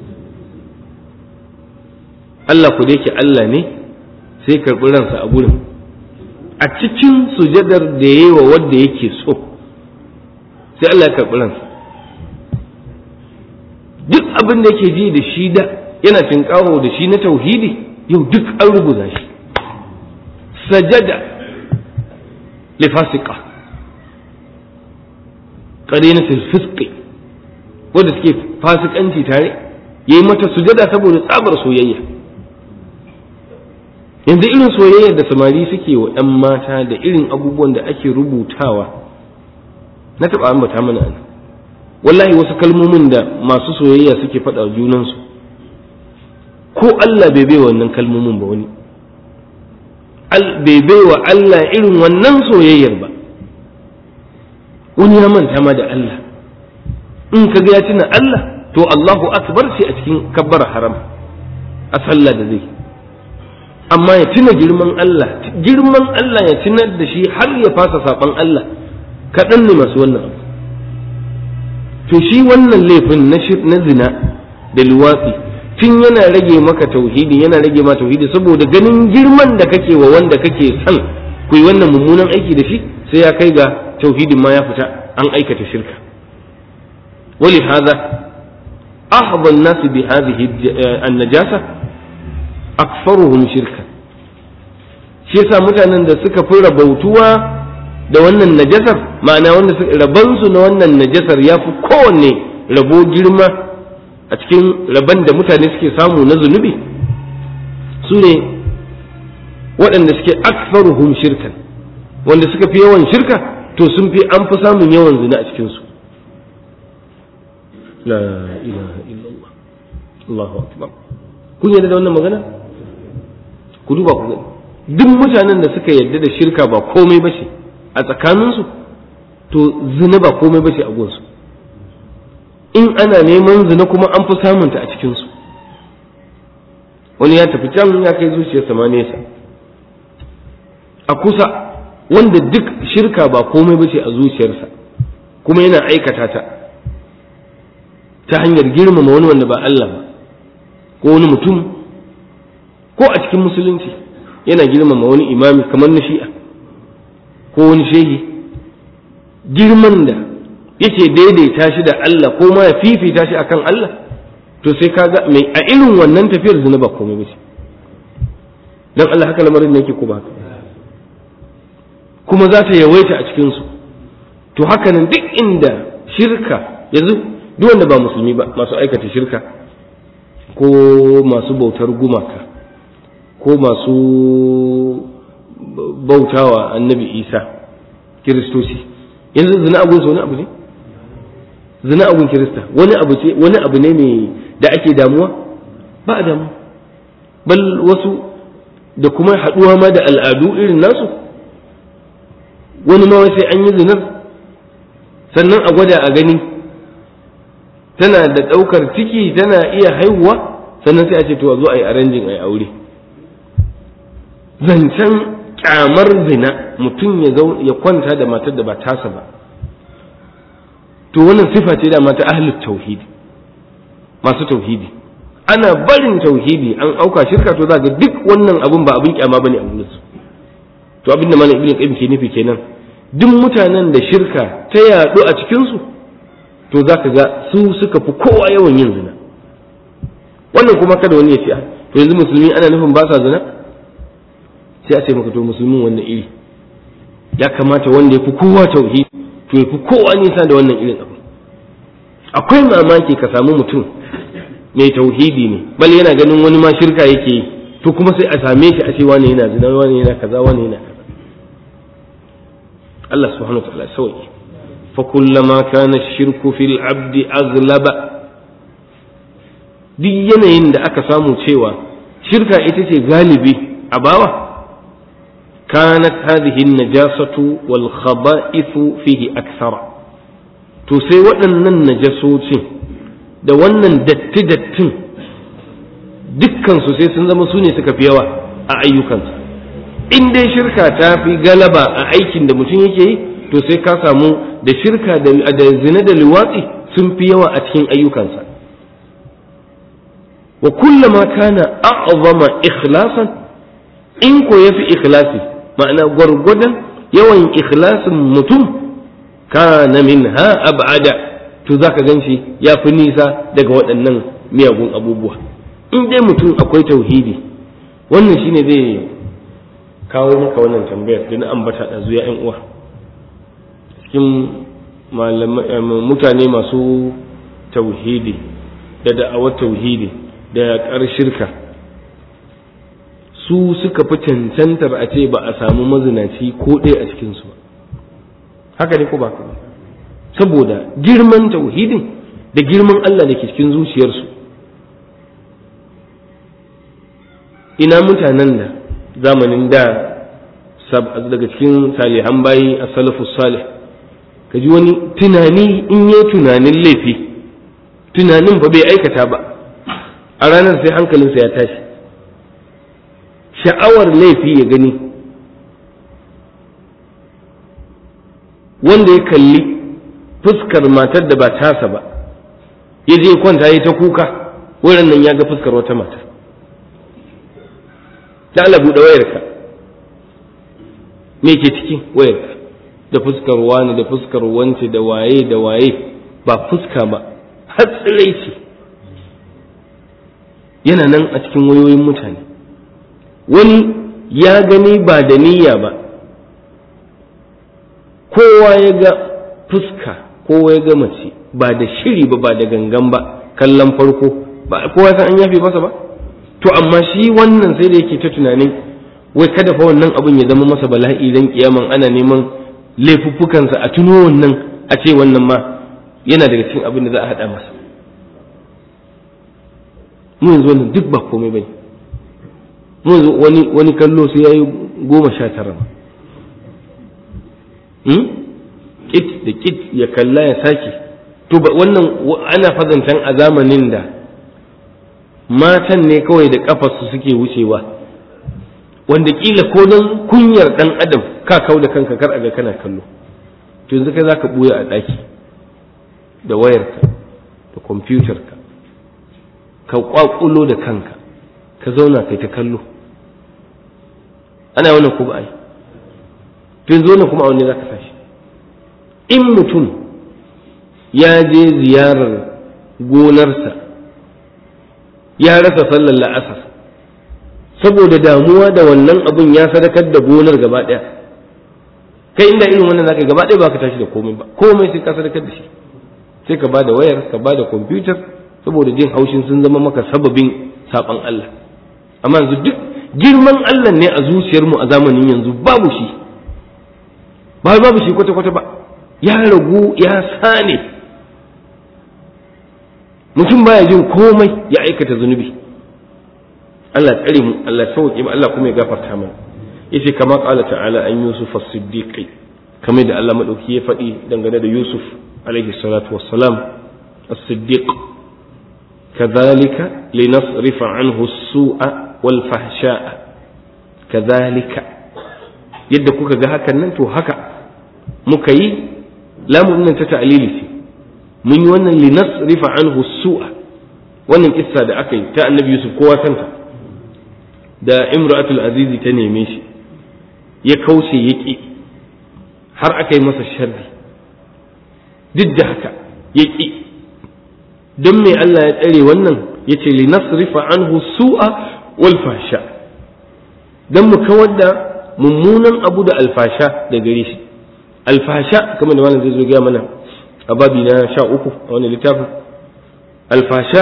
Allah ku da yake Allah ne sai karɓi ransa a gurin a cikin sujadar da ya yi wa wadda yake so sai Allah ya karɓi ransa duk abin da yake ji da shi da yana tinkawo da shi na tauhidi yau duk an rubuta shi sajada li fasika qarinatul fisqi wanda suke fasikanci tare yayi mata sujada saboda tsabar soyayya yanzu irin soyayyar da samari suke wa ɗan mata da irin abubuwan da ake rubutawa na taɓa ambata mana ana wallahi wasu kalmomin da masu soyayya suke faɗa wa junansu ko Allah bai bai wannan kalmomin ba wani bai bai wa Allah irin wannan soyayyar ba wani ya manta ma da Allah in ka ga ya tuna Allah to Allahu akbar sai a cikin kabbar haram a sallah da zai amma ya tuna girman Allah girman Allah ya tunar da shi har ya fasa saban Allah kaɗan ne masu wannan abu to shi wannan laifin na zina da luwatsi tun yana rage maka tauhidi yana rage ma tauhidi saboda ganin girman da kake wa wanda kake son ku yi wannan mummunan aiki da shi sai ya kai ga tauhidin ma ya fita an aikata shirka wali hadha ahadha an-nas bi hadhihi an-najasa aktharuhum shirka shi yasa mutanen da suka fi rabautuwa da wannan najasar ma'ana wanda rabansu na wannan najasar ya fi kowanne rabo girma a cikin raban da mutane suke samu na zunubi su ne waɗanda suke aksaruhum shirkan wanda suka fi yawan shirka to sun fi an fi samun yawan zina a cikinsu la ilaha illallah Allahu akbar kun yarda da wannan magana ku duba ku gani duk mutanen da suka yarda da shirka ba komai ba ce a tsakaninsu to zina ba komai ba ce a gunsu in ana neman zina kuma an fi samunta a cikinsu wani ya tafi can ya kai zuciyarsa ma nesa a kusa wanda duk shirka ba komai ba ce a zuciyarsa kuma yana aikata ta ta hanyar girmama wani wanda ba Allah ba ko wani mutum ko a cikin musulunci yana girmama wani imami kamar na shi'a ko wani shehi girman da yake daidaita shi da Allah ko ma ya fifita shi akan Allah to sai kaga mai a irin wannan tafiyar zina ba komai bace dan Allah haka lamarin ne yake ko ba kuma za ta yawaita a cikin su to haka nan duk inda shirka yanzu duk wanda ba musulmi ba masu aikata shirka ko masu bautar gumaka ko masu bautawa annabi isa kiristoci yanzu zina abun wani abu ne zina abun kirista wani abu ce wani abu ne mai da ake damuwa ba a damu bal wasu da kuma haɗuwa ma da al'adu irin nasu wani ma sai an yi zinar sannan a gwada a gani tana da ɗaukar ciki tana iya haihuwa sannan sai a ce to a zo a yi aranjin a yi aure zancen kyamar zina mutum ya kwanta da matar da ba tasa ba to wannan sifa ce da mata ahlut tauhidi masu tauhidi ana barin tauhidi an auka shirka to za ga duk wannan abun ba abin kyama bane a gurin su to abin da malam ibnu qayyim ke nufi kenan duk mutanen da shirka ta yadu a cikin su to zaka ga su suka fi kowa yawan yin zina wannan kuma kada wani ya ce to yanzu musulmi ana nufin ba sa zina sai a ce maka to musulmin wannan iri ya kamata wanda ya fi kowa tauhidi to ya fi kowa nisa da wannan irin abu akwai mamaki ka samu mutum mai tauhidi ne bal yana ganin wani ma shirka yake yi to kuma sai a same shi a ce wani yana zina wani yana kaza wani yana kaza Allah subhanahu wa ta'ala sauki fa kullama kana shirku fil abdi aghlaba duk yanayin da aka samu cewa shirka ita ce galibi a bawa كانت هذه النجاسة والخبائث فيه أكثر to sai waɗannan najasocin da wannan datti-dattin dukkansu sai sun zama su ne suka fi yawa a ayyukansa in dai shirka ta fi galaba a aikin da mutum yake yi to sai ka samu da shirka da zina da liwatsi sun fi yawa a cikin ayyukansa wa kullama kana a'zama ikhlasan in ko yafi ikhlasi ma'ana gwargwadon yawan ikhlasin mutum kana minha ab'ada to zaka ganshi ya fi nisa daga waɗannan miyagun abubuwa in dai mutum akwai tauhidi wannan shine zai kawo maka wannan tambayar da na ambata da zuya yan uwa cikin mutane masu tauhidi da da'awar tauhidi da yaƙar shirka su suka fi cancantar a ce ba a samu mazinaci ko ɗaya a cikinsu ba haka ne ko ba saboda girman tauhidin da girman Allah da ke cikin zuciyarsu ina mutanen da zamanin da daga cikin salihan bayi a salafus salih ka ji wani tunani in yi tunanin laifi tunanin ba bai aikata ba a ranar sai hankalinsa ya tashi sha'awar laifi ya gani wanda ya kalli fuskar matar da ba tasa ba ya je kwanta ya ta kuka wurin nan ya ga fuskar wata mata ta Allah buɗe wayarka me ke ciki wayarka da fuskar wani da fuskar wance da waye da waye ba fuska ba har ce yana nan a cikin wayoyin mutane wani ya gani ba da niyya ba kowa ya ga fuska kowa ya ga mace ba da shiri ba ba da gangan ba kallon farko ba kowa san an yafe masa ba to amma shi wannan sai da yake ta tunanin wai kada fa wannan abun ya zama masa bala'i dan kiyaman ana neman laifuffukansa a tuno wannan a ce wannan ma yana daga cikin abin da za a haɗa masa mu yanzu wannan duk ba komai bane mu yanzu wani wani kallo sai yayi goma sha tara kit da kit ya kalla ya sake to ba wannan ana fazantan a zamanin da matan ne kawai da kafarsu suke wucewa wanda kila ko don kunyar dan adam ka kau da kanka kar a ga kana kallo to yanzu kai zaka buya a daki da wayarka da kwamfutarka ka kwakulo da kanka ka zauna kai ta kallo ana wannan ko ba ai to yanzu wannan kuma a wanne zaka tashi in mutum ya je ziyarar gonarsa ya rasa sallar la'asar saboda damuwa da wannan abun ya sadakar da gonar gaba ɗaya kai inda irin wannan zaka gaba ɗaya baka tashi da komai ba komai sai ka sadakar da shi sai ka bada wayar ka bada kwamfutar saboda jin haushin sun zama maka sababin saban Allah amma yanzu duk girman Allah ne a zuciyarmu a zamanin yanzu babu shi ba babu shi kwata-kwata ba ya ragu ya sane mutum baya jin komai ya aikata zunubi Allah tsare mu Allah sauke mu Allah kuma ya gafarta mana yace kama qala ta'ala an yusuf as-siddiq kamar da Allah madauki ya faɗi dangane da Yusuf alaihi salatu wassalam as-siddiq kadhalika linasrifa anhu as-su'a wal fahsha'a kadhalika yadda kuka ga hakan nan to haka muka yi lamun nan ta ta'lili ce mun yi wannan linasrifa anhu as-su'a wannan kissa da aka yi ta annabi Yusuf kowa santa da imra'atul azizi ta neme shi ya kauce ya ƙi har aka yi masa sharri duk da haka ya ƙi don me Allah ya tsare wannan ya ce li nasrifa anhu su'a wal fasha don mu kawar da mummunan abu da alfasha da gare shi alfasha kamar da malam zai zo gaya mana a babi na sha uku a wani littafin alfasha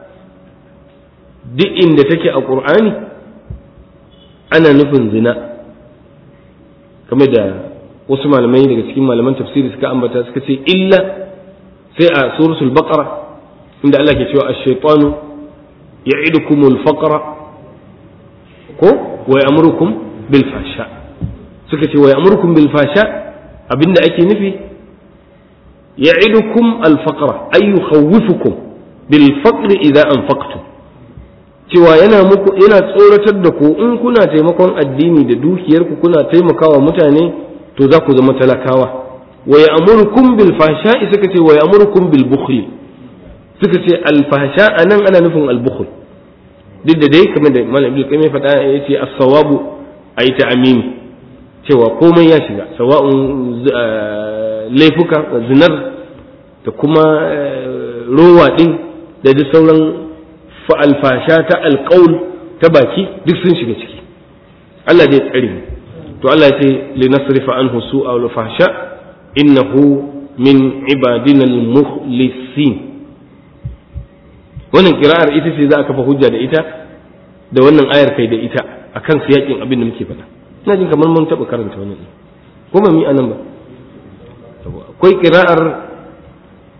duk inda take a ƙur'ani ana nufin zina kamar da wasu malamai daga cikin malaman tafsiri suka ambata suka ce illa sai a suratul baqara inda Allah ke cewa ash-shaytanu ya'idukumul faqra ko wa ya'murukum bil fasha suka ce wa ya'murukum bil fasha abinda ake nufi ya'idukum al faqra ay yukhawwifukum bil faqri idza anfaqtum cewa yana muku yana tsoratar da ku in kuna taimakon addini da dukiyarku kuna taimakawa mutane to za ku zama talakawa wa ya'murukum bil fahsha'i suka ce wa ya'murukum bil bukhli suka ce al fahsha anan ana nufin al bukhl duk da dai kamar da malam ibnu qayyim faɗa yace as-sawabu ayi ta'mimi cewa komai ya shiga sawa'un laifuka zinar da kuma rowa din da duk sauran alfasha ta alƙaul ta baki duk sun shiga ciki Allah zai tsare mu to Allah ya ce li nasrifa anhu su'a wal fahsha innahu min ibadina al mukhlisin wannan kira'ar ita ce za a kafa hujja da ita da wannan ayar kai da ita akan siyakin abin da muke faɗa ina jin kamar mun taɓa karanta wannan ko ba mi anan ba akwai kira'ar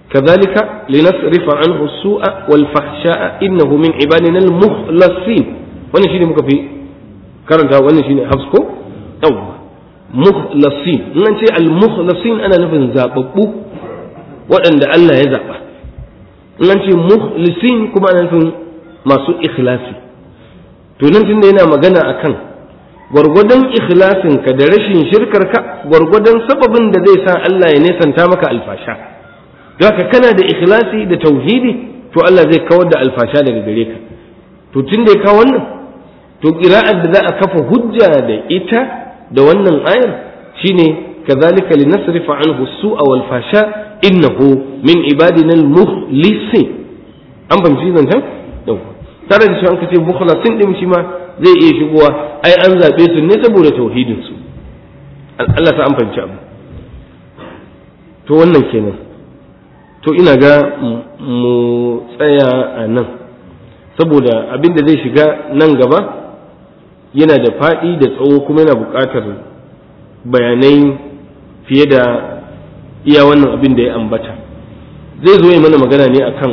kadhalika linasrifa anhu as-su'a wal fahsha'a innahu min ibadina al-mukhlasin wannan shine muka fi karanta wannan shine hafs ko yawwa mukhlasin in an ce al-mukhlasin ana nufin zababbu waɗanda Allah ya zaba in an ce mukhlisin kuma ana nufin masu ikhlasi to nan tunda yana magana akan gwargwadon ikhlasinka da rashin shirkarka gwargwadon sababin da zai sa Allah ya nesanta maka alfasha haka kana da ikhlasi da tauhidi to Allah zai kawar da alfasha daga gare ka to tun da ya kawo wannan to qira'ar da za a kafa hujja da ita da wannan ayar shine kazalika linasrifa anhu su'a wal fasha innahu min ibadina al mukhlisin an fahimci zancen yau tare da shi an kace mukhlasin din shi ma zai iya shigowa ai an zabe su ne saboda tauhidin su Allah ta an fahimci abu to wannan kenan to ina ga mu tsaya a nan saboda abin da zai shiga nan gaba yana da faɗi da tsawo kuma yana buƙatar bayanai fiye da iya wannan abin da ya ambata zai zo yi mana magana ne akan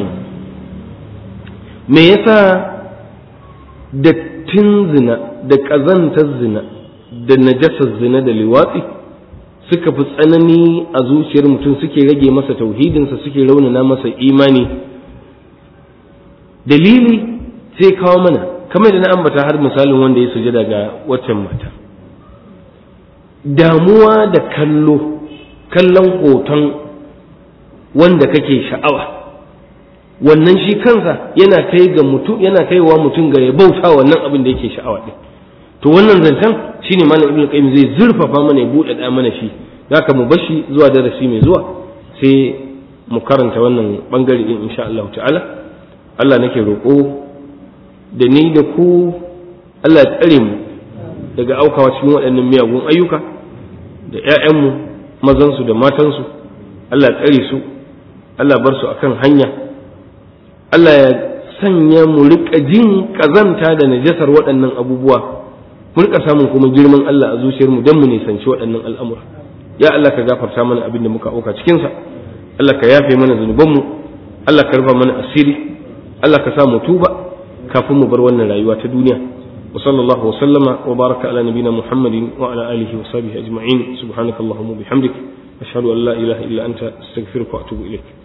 me yasa dattin zina da ƙazantar zina da najasar zina da liwatsi suka fi tsanani a zuciyar mutum suke rage masa tauhidinsa suke raunana masa imani dalili sai kawo mana kamar da na ambata har misalin wanda ya sujada ga waccan mata damuwa da kallo kallon hoton wanda kake sha'awa wannan shi kansa yana kai ga mutum yana kaiwa mutum ga ya bauta wannan abin da yake sha'awa din to wannan zancen shine malam ibnu qayyim zai zurfafa mana ya bude da mana shi zaka mu bashi zuwa darasi mai zuwa sai mu karanta wannan bangare din insha Allah ta'ala Allah nake roƙo da ni da ku Allah ya tsare mu daga aukawa cikin waɗannan miyagun ayyuka da ƴaƴanmu mazansu da matansu Allah ya tsare su Allah bar su akan hanya Allah ya sanya mu riƙa jin ƙazanta da najasar waɗannan abubuwa mu riƙa samun kuma girman Allah a zuciyarmu don mu nisanci waɗannan al'amura ya Allah ka gafarta mana abin da muka auka cikinsa Allah ka yafe mana zunubanmu Allah ka rufa mana asiri Allah ka sa mu tuba kafin mu bar wannan rayuwa ta duniya wa sallallahu wa sallama wa baraka ala nabina muhammadin wa ala alihi wa sahbihi ajma'in subhanakallahumma bihamdik ashhadu an la ilaha illa anta astaghfiruka wa atubu ilaik